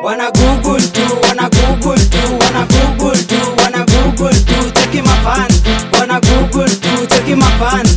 wana google tu wana google tu wana google tu wana google tu cheki mafans wana google tu cheki mafans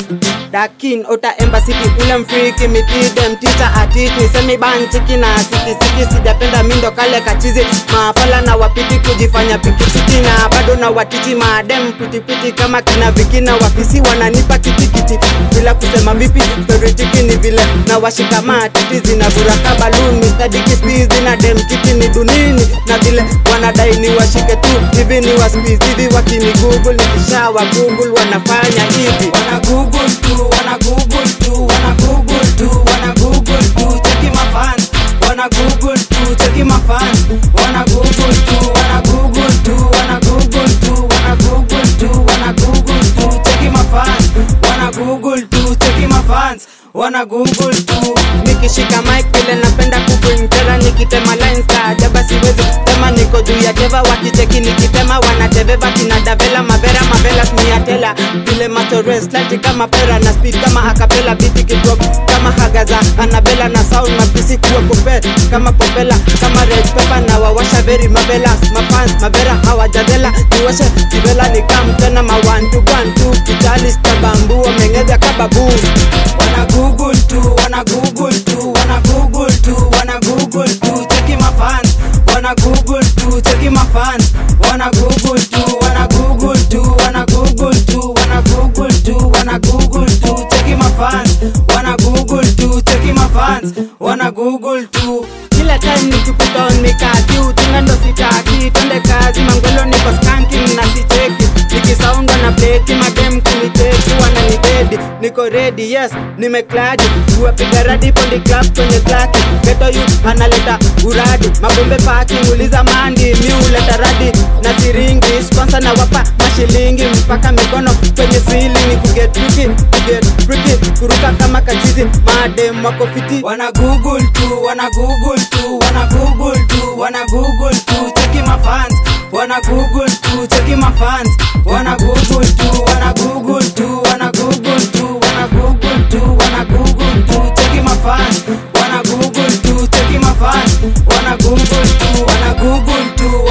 dakin ota embasiki ule mfriki mitide mtita atiti nisemi banchiki na sikisiki sijapenda mindo kale kachizi mafala na wapiti kujifanya pikipiki na bado na watiti maadem pitipiti kama kina vikina wafisi wananipa kitikiti bila kusema vipi storitiki ni vile na washika matiti zinavuraka balun mistadikispi na dem kiti ni dunini na vile wanadai ni washike tu hivi ni waspizi hivi wakini google nikishawa google wanafanya hivi wana google tu wana google tu wana google tu wana google tu cheki mafans wana google tu cheki mafans wana google tu wana google tu wana google tu wana google tu wana google tu cheki mafans wana google tu cheki mafans wana google tu nikishika mic vile napenda kukuintera nikitema lines kaajaba siwezi tema niko juu ya teva wakicheki nikitema wanateveva kinadavela mavera mavela smiatela vile matoreslati kama pera na speed kama akapela biti kidrop kama hagaza anabela na sound mapisi kuwa kupe kama popela kama red pepper na wawasha veri mavelas mafans mavera hawajadela niwashe kivela nikam tena mawantu gwantu kitalis kabambu wamengeza kababu wana google tu wana google tu wana google tu wana google tu cheki mafans wana google tu cheki mafans wana google tu wana google tu wana google tu wana google tu wana google tu cheki mafans wana google tu cheki mafans wana google tu kila time nikikuton mikatu tena ndo sitaki twende kazi mangwelo niko skanking na sicheki nikisaundwa na bleki madem kunicheki wananibedi niko ready yes nimekladi kuwapiga radi pondi club kwenye klaki geto youth analeta uradi mabombe paki uliza mandi mi uleta radi na siringi sponsor na wapa mashilingi mpaka mikono kwenye sili ni kuget friki kuget friki kuruka kama kachizi madem wako fiti wana google tu wana google tu wana google tu wana google tu cheki mafans wana google tu cheki mafans wana google tu wana google tu wana google tu wana google tu wana google tu cheki mafans wana google tu cheki mafans wana google tu wana google tu